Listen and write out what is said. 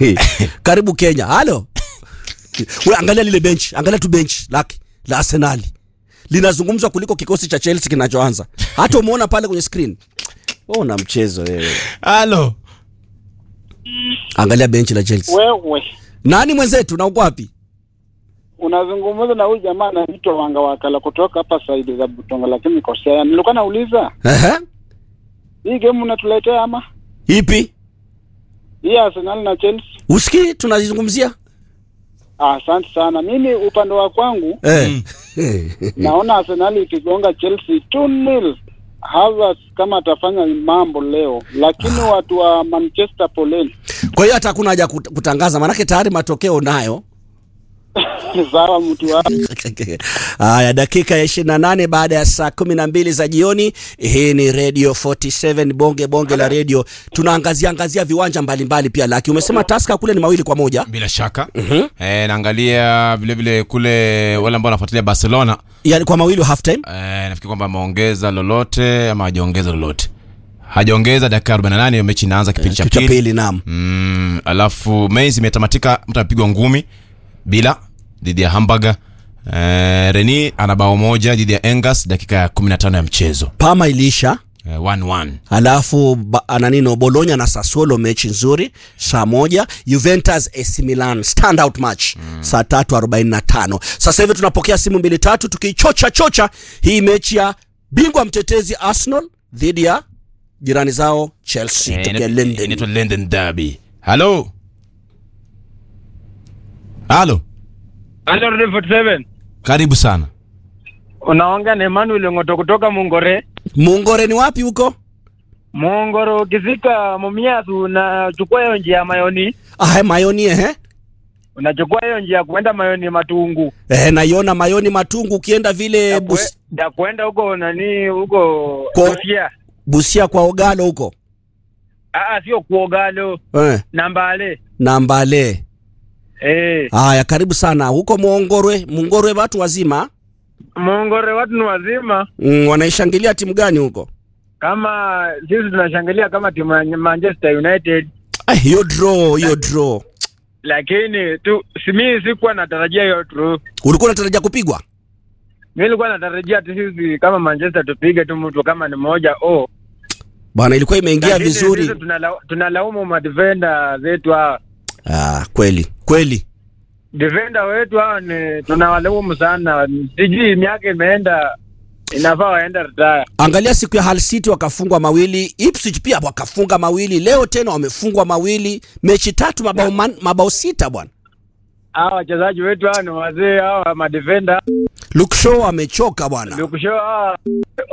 karibu Kenya. Halo, we angalia lile bench, angalia tu bench lake la Arsenali linazungumzwa kuliko kikosi cha Chelsea kinachoanza. Hata umeona pale kwenye screen. Wewe una mchezo wewe. halo Angalia benchi la Chelsea. Wewe Nani mwenzetu na uko wapi? unazungumza na huyu jamaa anaitwa Wanga Wakala kutoka hapa saidi za Butonga, lakini kosea. Nilikuwa nauliza Ehe. hii game unatuletea ama Ipi? hii Arsenal na Chelsea? Usikii tunazungumzia? Ah, Asante sana. Mimi upande wa kwangu Eh. naona Arsenal ikigonga Chelsea 2-0. Havertz kama atafanya mambo leo, lakini watu wa Manchester poleni. Kwa hiyo hata hakuna haja kut- kutangaza maanake tayari matokeo nayo. Sawa, mtu wa Haya, dakika ya 28 baada ya saa 12 za jioni. Hii ni Radio 47 bonge bonge la radio. Tunaangazia angazia viwanja mbalimbali pia. Laki umesema Tusker kule ni mawili kwa moja. bila shaka eh, naangalia vile vile kule wale ambao wanafuatilia barcelona Yaani kwa mawili half time. eh, nafikiri kwamba ameongeza lolote ama hajaongeza lolote hajaongeza dakika 48 hiyo mechi inaanza kipindi cha Kitu cha pili pili naam. mm, alafu Mainz imetamatika mtu amepigwa ngumi bila dhidi ya hamburger eh, reni ana bao moja dhidi ya engas dakika ya 15 ya mchezo Parma iliisha. eh, 1-1 Alafu ba- ananino Bologna na Sassuolo mechi nzuri saa moja. Juventus AC Milan standout match saa tatu arobaini na tano. Sasa hivi tunapokea simu mbili tatu tukichocha chocha hii mechi ya bingwa mtetezi Arsenal dhidi ya jirani zao Chelsea Eh, tokea ina- London. inaitwa London Derby. Halo. Halo. Halo Radio 47. Karibu sana. Unaongea na Emmanuel Ngoto kutoka Mungore. Mungore ni wapi huko? Mungoro ukifika Mumias unachukua hiyo njia ya Mayoni, Ah, Mayoni eh. unachukua hiyo njia ya kuenda Mayoni Matungu. Eh, naiona Mayoni Matungu ukienda vile Ya bus, kue- ya kuenda huko nani huko Ko- Busia. Busia kwa Ogalo huko. Ah, sio kuogalo Eh, Nambale. na Mbale. Eh, Haya, karibu sana huko Mungorwe. Mungorwe watu wazima Mungore watu ni wazima. mm, wanaishangilia timu gani huko? Kama sisi tunashangilia kama timu ya Manchester United, Ah, hiyo draw, hiyo draw. lakini tu si mimi sikuwa natarajia hiyo tu. Ulikuwa unatarajia kupigwa? Mimi nilikuwa natarajia tu sisi kama Manchester tupige tu mtu kama ni moja oh. Bwana, ilikuwa imeingia Lakini vizuri. sisi tunala- tunalaumu madefenda zetu hawa Ah, kweli kweli. defenda wetu hawa ni tunawalaumu sana. Sijui miaka imeenda, inafaa waenda retire. Angalia siku ya Hull City wakafungwa mawili, Ipswich pia wakafunga mawili, leo tena wamefungwa mawili, mechi tatu mabao man, mabao sita bwana. Hawa wachezaji wetu hawa ni wazee, hawa madefenda Luke Shaw amechoka bwana. Lukusho hawa